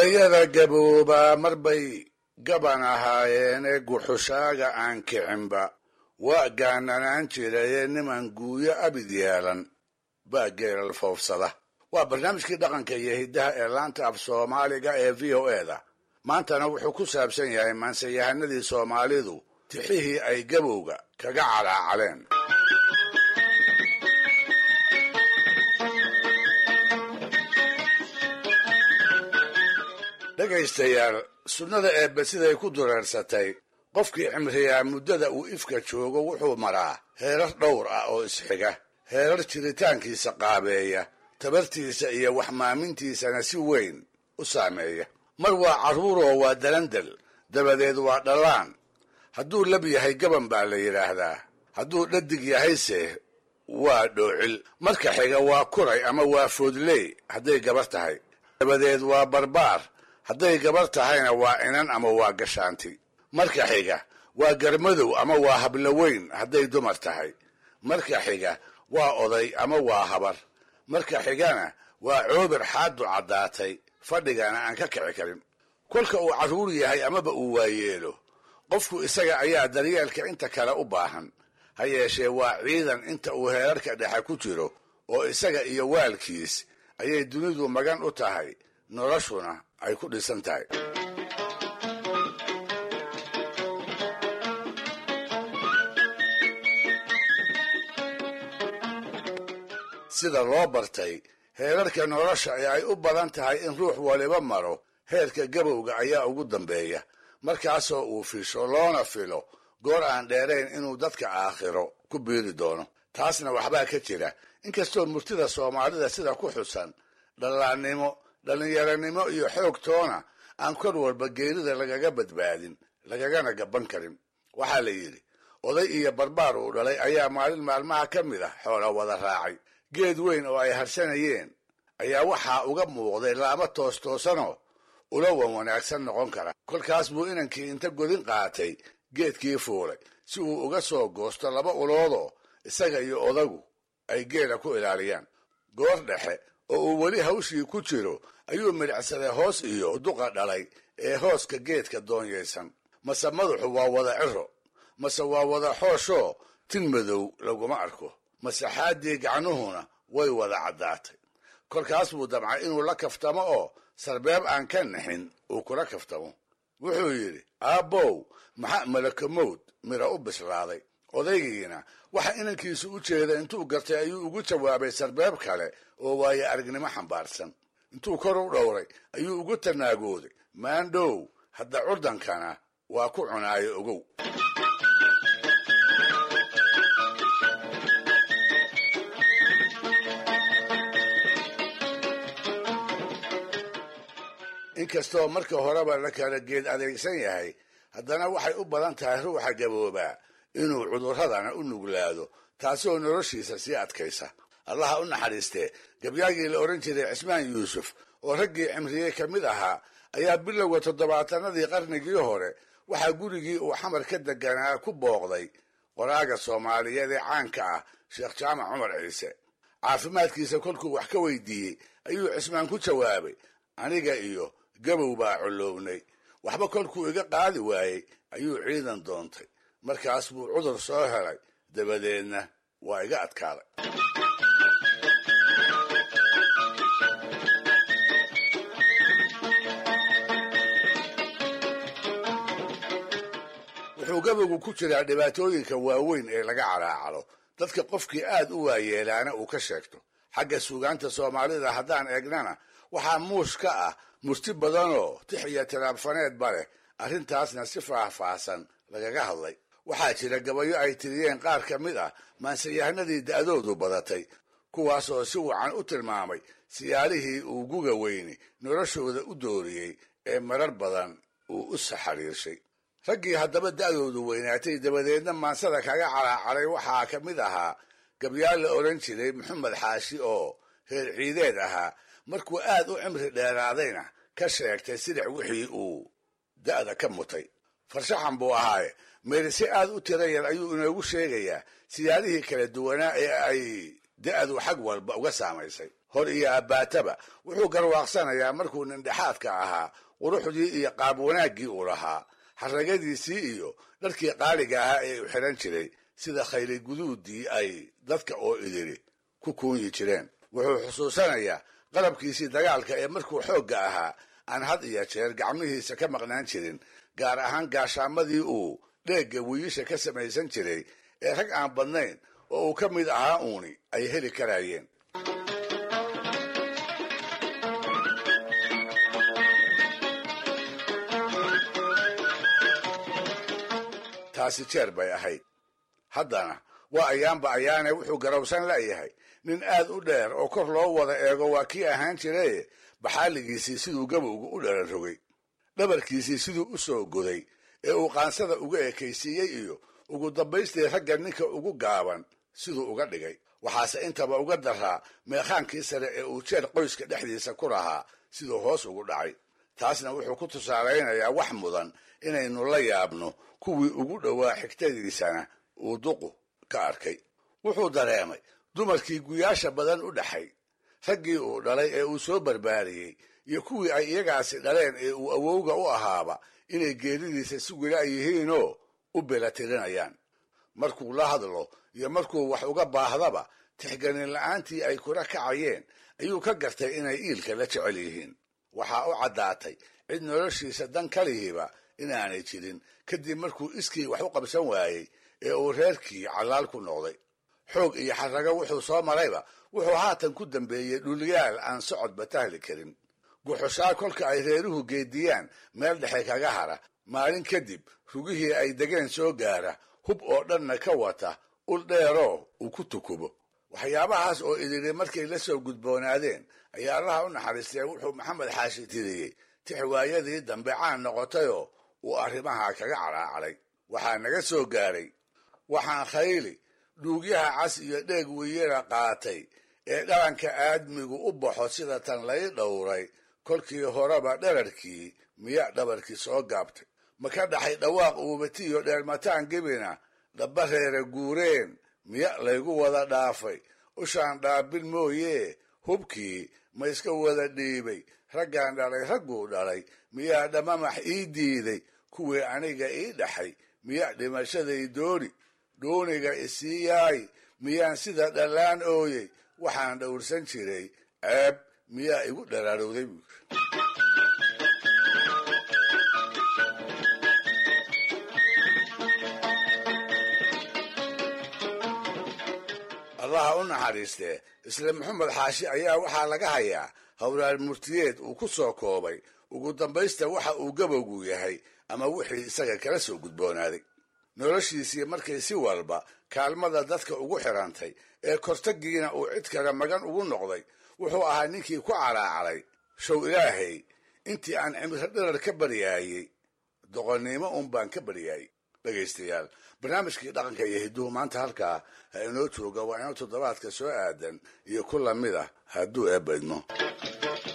odayada gaboobaa marbay gaban ahaayeene guxushaaga aan kicinba waa gaananaan jiraye niman guuyo abid yeelan baa geelal foofsada waa barnaamijkii dhaqanka iyo hiddaha ee laanta af soomaaliga ee v o eda maantana wuxuu ku saabsan yahay maanseyahanadii soomaalidu tixihii ay gabowga kaga calaacaleen dhegaystayaal sunnada eebbe siday ku dureersatay qofkii cimriyaa muddada uu ifka joogo wuxuu maraa heerar dhowr ah oo isxiga heerar jiritaankiisa qaabeeya tabartiisa iyo waxmaamintiisana si weyn u saameeya mar waa carruuroo waa dalandal dabadeed waa dhallaan hadduu lab yahay gaban baa la yidhaahdaa hadduu dhadig yahayse waa dhoocil marka xiga waa kuray ama waa foodley hadday gabar tahay dabadeed waa barbaar hadday gabar tahayna waa inan ama waa gashaanti marka xiga waa garmadow ama waa habloweyn hadday dumar tahay marka xiga waa oday ama waa habar marka xigana waa coobir xaadu caddaatay fadhigana aan ka kici karin kolka uu carruur yahay amaba uu waayeelo qofku isaga ayaa daryeelka inta kale u baahan ha yeeshee waa ciidan inta uu heerarka dhexe ku jiro oo isaga iyo waalkiis ayay dunidu magan u tahay noloshuna ay ku dhisan tahay sida loo bartay heerarka nolosha ee ay u badan tahay in ruux waliba maro heerka gabowga ayaa ugu dambeeya markaasoo uu fisho loona filo goor aan dheerayn inuu dadka aakhiro ku biiri doono taasna waxbaa ka jira inkastoo murtida soomaalida sida ku xusan dhallaannimo dhallinyaranimo iyo xoog toona aan kor walba geerida lagaga badbaadin lagagana gaban karin waxaa la yidhi oday iyo barbaar uu dhalay ayaa maalin maalmaha ka mid ah xoola wada raacay geed weyn oo ay harsanayeen ayaa waxaa uga muuqday laamo toostoosanoo ula wan wanaagsan noqon kara kolkaas buu inankii inta godin qaatay geedkii fuulay si uu uga soo goosto laba uloodoo isaga iyo odagu ay geela ku ilaaliyaan goor dhexe oo uu weli hawshii ku jiro ayuu midhacsaday hoos iyo duqa dhalay ee hooska geedka doonyaysan mase madaxu waa wada ciro mase waa wada xooshoo tin madow laguma arko masaxaaddii gacnuhuna way wada caddaatay kolkaas buu damcay inuu la kaftamo oo sarbeeb aan ka nixin uu kula kaftamo wuxuu yidhi aabbow maxaa malakamowd mira u bislaaday odaygiina waxa inankiisu u jeeda intuu gartay ayuu ugu jawaabay sarbeeb kale oo waaye aragnimo xambaarsan intuu kor u dhowray ayuu ugu tanaagooday maandhow hadda curdankana waa ku cunaayo ogow inkastoo marka horeba la kala geed adeegsan yahay haddana waxay u badan tahay ruuxa gaboobaa inuu cudurradana u nuglaado taasoo noloshiisa sii adkaysa allaha u naxariistee gabyaagii la odhan jiray cismaan yuusuf oo raggii cimriyey ka mid ahaa ayaa bilowga toddobaatanadii qarnigii hore waxaa gurigii uu xamar ka deganaa ku booqday qoraaga soomaaliyeed ee caanka ah sheekh jaamac cumar ciise caafimaadkiisa kolkuu wax ka weydiiyey ayuu cismaan ku jawaabay aniga iyo gabow baa collownay waxba kolkuu iga qaadi waayey ayuu ciidan doontay markaas buu cudur soo helay dabadeedna waa iga adkaaday wuxuu gabowgu ku jiraa dhibaatooyinka waaweyn ee laga calaacalo dadka qofkii aad u waayeelaana uu ka sheegto xagga suugaanta soomaalida haddaan eegnana waxaa muush ka ah murti badanoo tix iyo tiraabfaneedba leh arrintaasna si faahfaahsan lagaga hadlay waxaa jira gabayo ay tiriyeen qaar ka mid ah maanseyahanadii da'doodu badatay kuwaasoo si wacan u tilmaamay siyaalihii uu guga weyni noloshooda u dooriyey ee marar badan uu u saxariirshay raggii haddaba da'doodu weynaatay dabadeedna maansada kaga calaacaray waxaa ka mid ahaa gabyaal la odhan jiray maxamed xaashi oo reer ciideed ahaa markuu aad u cimri dheeraadayna ka sheegtay sidac wixii uu da'da ka mutay farshaxan buu ahaaye meerise aad u tira yar ayuu inoogu sheegayaa siyaalihii kala duwanaa ee ay da-du xag walba uga saamaysay hor iyo abbaataba wuxuu garwaaqsanayaa markuu nindhexaadka ahaa quruxdii iyo qaab wanaaggii uu lahaa xaragadiisii iyo dharkii qaaliga ahaa ee u xidhan jiray sida khayli guduudii ay dadka oo idiri ku kuunyi jireen wuxuu xusuusanayaa qalabkiisii dagaalka ee markuu xoogga ahaa aan had iyo jeer gacmihiisa ka maqnaan jirin gaar ahaan gaashaamadii uu dheegga wiiisha ka samaysan jiray ee rag aan badnayn oo uu ka mid ahaa uuni ay heli karayeen taasi jeer bay ahayd haddana waa ayaanba ayaane wuxuu garowsan la'yahay nin aad u dheer oo kor loo wada eego waa kii ahaan jiraye baxaaligiisii siduu gabowga u dhalan rogay dhabarkiisii siduu u soo goday ee uu qaansada uga ekaysiiyey iyo ugu dambaystii ragga ninka ugu gaaban siduu uga dhigay waxaase intaba uga daraa meekhaankii sare ee uu jeer qoyska dhexdiisa ku lahaa siduu hoos ugu dhacay taasna wuxuu ku tusaalaynayaa wax mudan inaynu la yaabno kuwii ugu dhowaa xigtadiisana uu duqu ka arkay wuxuu dareemay dumarkii guyaasha badan u dhaxay raggii uu dhalay ee uu soo barbaariyey iyo kuwii ay iyagaasi dhaleen ee uu awowga u ahaaba inay geeridiisa si wila yihiinoo u belatirinayaan markuu la hadlo iyo markuu wax uga baahdaba tixganin la'aantii ay kula kacayeen ayuu ka gartay inay iilka la jecel yihiin waxaa u caddaatay cid noloshiisa dan kalihiiba inaanay jirin kadib markuu iskii wax u qabsan waayey ee uu reerkii callaal ku noqday xoog iyo xarrago wuxuu soo marayba wuxuu haatan ku dambeeyey dhulyaal aan socodba tahli karin guxushaa kolka ay reeruhu geediyaan meel dhexe kaga hara maalin kadib rugihii ay degeen soo gaara hub oo dhanna ka wata ul dheeroo uu ku tukubo waxyaabahaas oo idiri markay la soo gudboonaadeen ayaa allaha u naxariistee wuxuu maxamed xaashi tiriyey tixwaayadii dambe caan noqotayoo uu arrimaha kaga calaacalay waxaa naga soo gaaray waxaan khayli dhuugyaha cas iyo dheeg weyera qaatay ee dhalanka aadmigu u baxo sida tan lay dhowray kolkii horeba dherarkii miya dhabarkii soo gaabtay ma ka dhaxay dhawaaq uubatiyo dheermataan gebina dhaba reere guureen miya laygu wada dhaafay ushaan dhaabin mooyee hubkii ma iska wada dhiibay raggaan dhalay ragguu dhalay miyaa dhamamax ii diiday kuwii aniga ii dhaxay miya dhimashaday dooni dooniga isii yaay miyaan sida dhallaan ooyey waxaan dhowrsan jiray ceeb miyaa igu dharaarowday buu allaha u naxariistee isla maxamed xaashi ayaa waxaa laga hayaa howlaal murtiyeed uu ku soo koobay ugu dambaysta waxa uu gabowgu yahay ama wixii isaga kala soo gudboonaaday noloshiisii markay si walba kaalmada dadka ugu xirantay ee kortagiina uu cid kale magan ugu noqday wuxuu ahaa ninkii ku calaacalay show ilaahay intii aan cimro dhirar ka baryaayey doqonnimo un baan ka baryaayey dhegaystayaal barnaamijkii dhaqanka iyo hidduhu maanta halkaa ha inoo jooga waa inoo toddobaadka soo aadan iyo ku lamid ah hadduu eebbaydmo